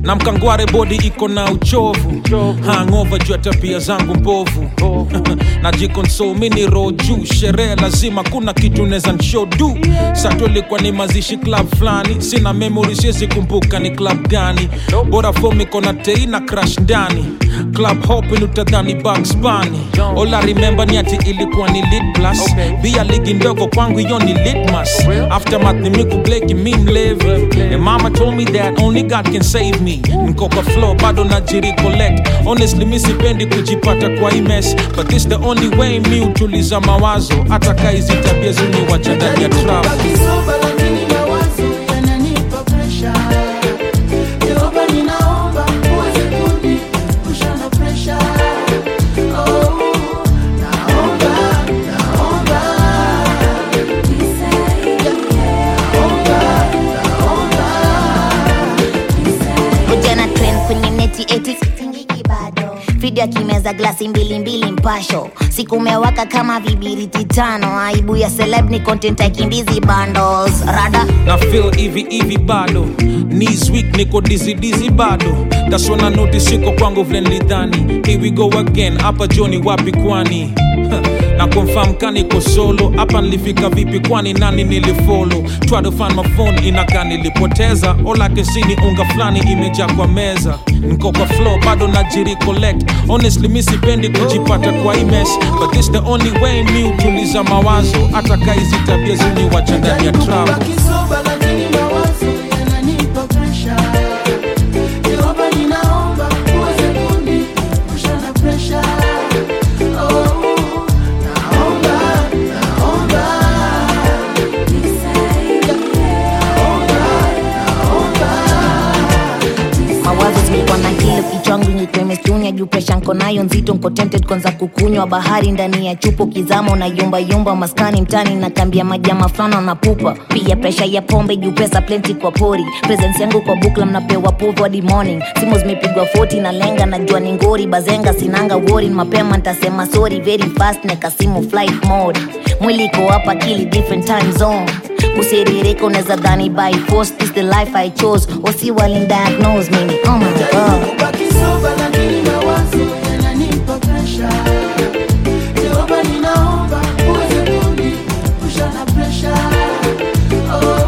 na mkangware bodi iko na uchovu hangova juu ya tabia zangu mbovu najikonsol mini roho juu sherehe lazima kuna kitu neza nshodu sato ilikuwa ni mazishi club fulani sina memory siwezi kumbuka ni club gani bora fom iko na tei na crash ndani club hopin utadhani Bugs Bunny all I remember ni ati ilikuwa ni lit plus bia ligi ndogo kwangu hiyo ni litmas aftermath ni miku bleki mi mlevi and mama told me that only God can save me niko kwa flow bado najiri collect honestly mi sipendi kujipata kwa hii mess but this the only way mi utuliza mawazo hata kaizi tabia zuni wacha ndani ya trap Kisoba lakini mawazo yananipa presha. Jehova ninaomba uweze kuniepusha na presha. Oh, naomba, naomba. Ujana trend kwenye neti eti sitingiki bado video akimeza glasi mbili mbili mpasho siku umewaka kama vibiriti tano aibu ya celeb ni content aikimbizi bundles rada na feel hivi hivi bado knees weak niko dizzy dizzy bado that's when I notice siko kwangu vile nilidhani here we go again hapa joni wapi kwani na confirm kaniko solo hapa nilifika vipi kwani nani nilifollow try to find my phone inakaa nilipoteza all I can see ni unga fulani imejaa kwa meza niko kwa flow bado najiri collect honestly mi sipendi kujipata kwa hii mess but this the only way mi utuliza mawazo hata kaizi tabia zini wacha ndani ya trap Kisoba lakini mawazo yananipa presha. Jehova ninaomba uweze kuniepusha na presha. Oh, naomba, naomba. mawazo zimekuwa na kilo kichwangu nyekwemestuni juu presha nko nayo nzito nko tempted kwanza kukunywa bahari ndani ya chupo kizama na yumba yumba maskani mtani na kambia majama fulana na pupa pia presha ya pombe juu pesa plenty kwa pori presence yangu kwa bukla mnapewa povo hadi morning simu zimepigwa 40 na lenga najua ni ngori bazenga sinanga wori mapema ntasema sorry very fast neka simu flight mode mwili iko hapa kili different time zone kusiririka unaweza dhani by force this the life i chose wasi walindiagnose mimi oh my god Kubaki soba lakini mawazo yananipa presha. Jehova ninaomba uweze kuniepusha na presha. Oh,